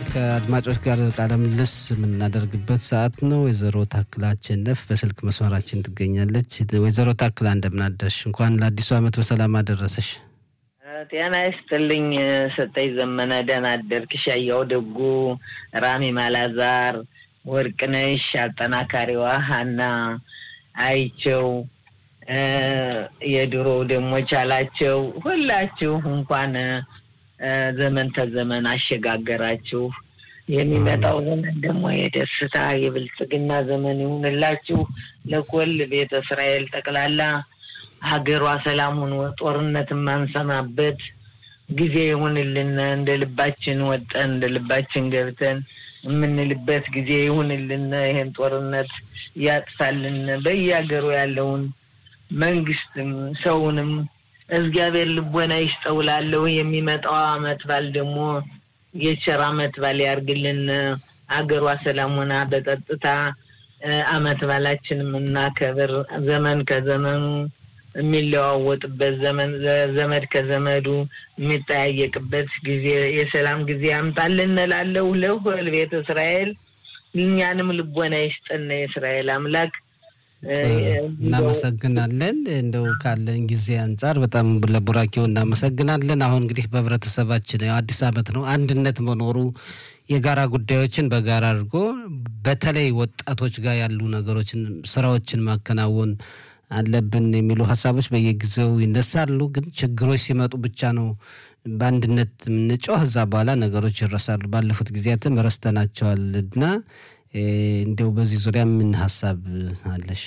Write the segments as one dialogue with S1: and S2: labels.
S1: ከአድማጮች ጋር ቃለ ምልልስ የምናደርግበት ሰዓት ነው። ወይዘሮ ታክላ አሸነፍ በስልክ መስመራችን ትገኛለች። ወይዘሮ ታክላ እንደምናደርሽ፣ እንኳን ለአዲሱ ዓመት በሰላም አደረሰሽ።
S2: ጤና ይስጥልኝ ሰጠኝ ዘመነ። ደህና አደርክ? ሻያው ደጉ፣ ራሚ ማላዛር፣ ወርቅነሽ አጠናካሪዋ፣ ሀና አይቸው፣ የድሮው ደግሞ ቻላቸው፣ ሁላችሁ እንኳን ዘመን ተዘመን አሸጋገራችሁ። የሚመጣው ዘመን ደግሞ የደስታ የብልጽግና ዘመን ይሁንላችሁ። ለኮል ቤተ እስራኤል ጠቅላላ ሀገሯ ሰላም ሆኖ ጦርነት የማንሰማበት ጊዜ ይሁንልን። እንደ ልባችን ወጠን እንደ ልባችን ገብተን የምንልበት ጊዜ ይሁንልን። ይህን ጦርነት ያጥፋልን። በየሀገሩ ያለውን መንግስትም ሰውንም እግዚአብሔር ልቦና ይስጠውላለሁ። የሚመጣው አመት ባል ደግሞ የቸር አመት ባል ያርግልን። አገሯ ሰላም ሆና በጸጥታ አመት ባላችን የምናከብር ዘመን ከዘመኑ የሚለዋወጥበት ዘመን ዘመድ ከዘመዱ የሚጠያየቅበት ጊዜ የሰላም ጊዜ ያምጣልን እላለሁ። ለሁል ቤተ እስራኤል እኛንም ልቦና ይስጠን የእስራኤል አምላክ።
S1: እናመሰግናለን። እንደው ካለን ጊዜ አንጻር በጣም ለቡራኬው እናመሰግናለን። አሁን እንግዲህ በህብረተሰባችን አዲስ አመት ነው። አንድነት መኖሩ የጋራ ጉዳዮችን በጋራ አድርጎ በተለይ ወጣቶች ጋር ያሉ ነገሮችን ስራዎችን ማከናወን አለብን የሚሉ ሀሳቦች በየጊዜው ይነሳሉ። ግን ችግሮች ሲመጡ ብቻ ነው በአንድነት የምንጮህ። እዛ በኋላ ነገሮች ይረሳሉ። ባለፉት ጊዜያትም ረስተናቸዋል እና እንዲያው በዚህ ዙሪያ ምን ሀሳብ አለሽ?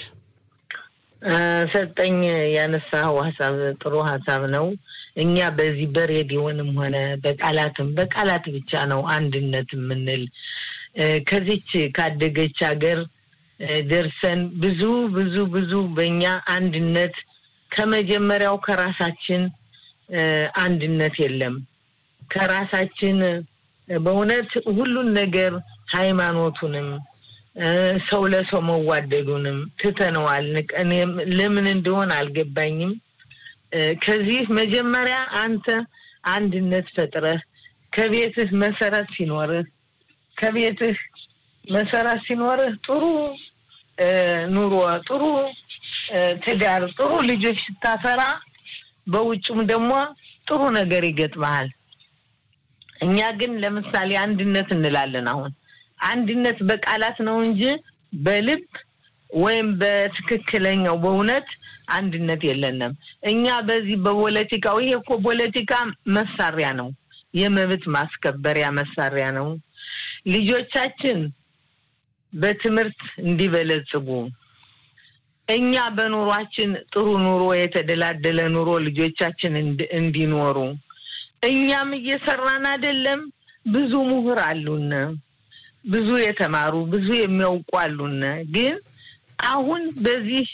S2: ሰጠኝ ያነሳው ሀሳብ ጥሩ ሀሳብ ነው። እኛ በዚህ በሬዲዮንም ሆነ በቃላትም በቃላት ብቻ ነው አንድነት የምንል ከዚች ካደገች ሀገር ደርሰን ብዙ ብዙ ብዙ በእኛ አንድነት ከመጀመሪያው ከራሳችን አንድነት የለም። ከራሳችን በእውነት ሁሉን ነገር ሃይማኖቱንም ሰው ለሰው መዋደዱንም ትተነዋል። እኔም ለምን እንደሆን አልገባኝም። ከዚህ መጀመሪያ አንተ አንድነት ፈጥረህ ከቤትህ መሰረት ሲኖርህ ከቤትህ መሰረት ሲኖርህ ጥሩ ኑሮ፣ ጥሩ ትዳር፣ ጥሩ ልጆች ስታፈራ በውጭም ደግሞ ጥሩ ነገር ይገጥመሃል። እኛ ግን ለምሳሌ አንድነት እንላለን። አሁን አንድነት በቃላት ነው እንጂ በልብ ወይም በትክክለኛው በእውነት አንድነት የለንም። እኛ በዚህ በፖለቲካው ይሄ እኮ ፖለቲካ መሳሪያ ነው፣ የመብት ማስከበሪያ መሳሪያ ነው። ልጆቻችን በትምህርት እንዲበለጽጉ እኛ በኑሯችን ጥሩ ኑሮ የተደላደለ ኑሮ ልጆቻችን እንዲኖሩ እኛም እየሰራን አይደለም። ብዙ ምሁር አሉን፣ ብዙ የተማሩ ብዙ የሚያውቁ አሉን። ግን አሁን በዚህ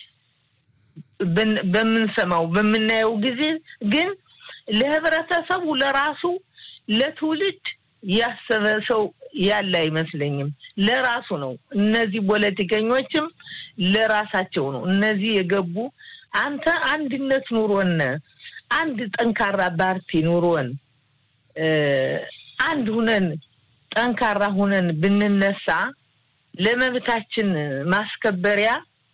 S2: በምንሰማው በምናየው ጊዜ ግን ለህብረተሰቡ ለራሱ ለትውልድ ያሰበ ሰው ያለ አይመስለኝም። ለራሱ ነው። እነዚህ ፖለቲከኞችም ለራሳቸው ነው። እነዚህ የገቡ አንተ አንድነት ኑሮን አንድ ጠንካራ ፓርቲ ኑሮን አንድ ሁነን ጠንካራ ሁነን ብንነሳ ለመብታችን ማስከበሪያ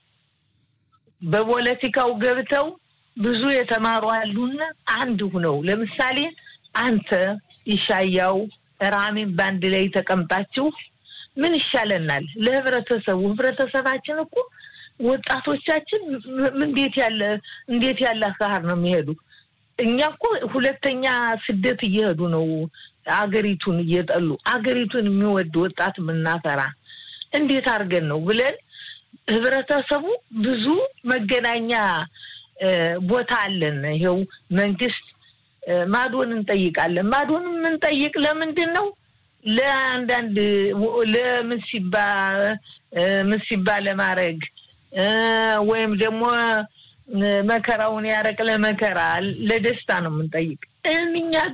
S2: በፖለቲካው ገብተው ብዙ የተማሩ አሉና አንድ ሁነው ለምሳሌ አንተ ይሻያው ራሜን በአንድ ላይ ተቀምጣችሁ ምን ይሻለናል? ለህብረተሰቡ ህብረተሰባችን እኮ ወጣቶቻችን እንዴት ያለ እንዴት ያለ አካሄድ ነው የሚሄዱ? እኛ እኮ ሁለተኛ ስደት እየሄዱ ነው። አገሪቱን እየጠሉ አገሪቱን የሚወድ ወጣት የምናፈራ እንዴት አድርገን ነው ብለን ህብረተሰቡ ብዙ መገናኛ ቦታ አለን። ይኸው መንግስት ማዶን እንጠይቃለን። ማዶን የምንጠይቅ ለምንድን ነው? ለአንዳንድ ለምሲባ ምሲባ ለማድረግ ወይም ደግሞ መከራውን ያረቅ ለመከራ ለደስታ ነው የምንጠይቅ። እኛ